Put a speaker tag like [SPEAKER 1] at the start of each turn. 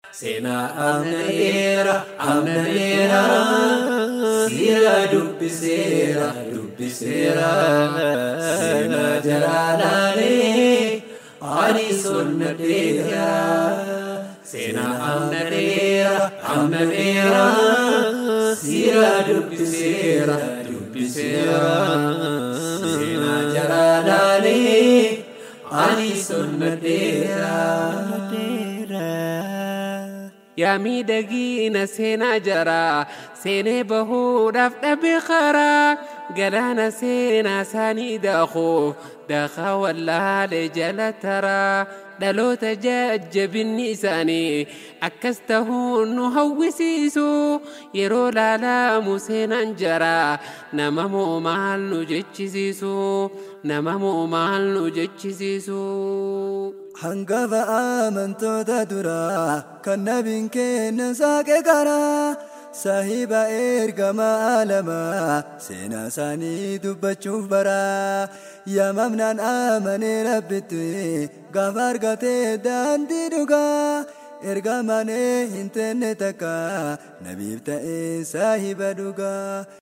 [SPEAKER 1] seenaa amnaneera amnaneera siira dubbiseera dubbiseera seenaa jalaalaanee ani sonnadheera seenaa amnaneera amnaneera siira dubbiseera dubbiseera seenaa jalaalaanee ani sonnadheera.
[SPEAKER 2] yaa miidhagiina seenaa jaraa seenee bahuudhaaf dhabe karaa galaana seenaa isaanii daakuuf daakaa wallaalee jala taraa dhaloota jajjabinni isaanii akkas tahuun nu hawwisiisu yeroo laalamu seenaan jaraa nama moo maal nu jechisiisu nama moo maal nu jechisiisu.
[SPEAKER 3] hangafa amantoota duraa kan nabiin kenna saaqe karaa saahiba ergama alamaa seenaa isaanii dubbachuuf baraa yaamamnaan amanee rabbitti gaafa argatee daandii dhugaa ergamanee hin tenne takka nabiif ta'ee saahiba dhugaa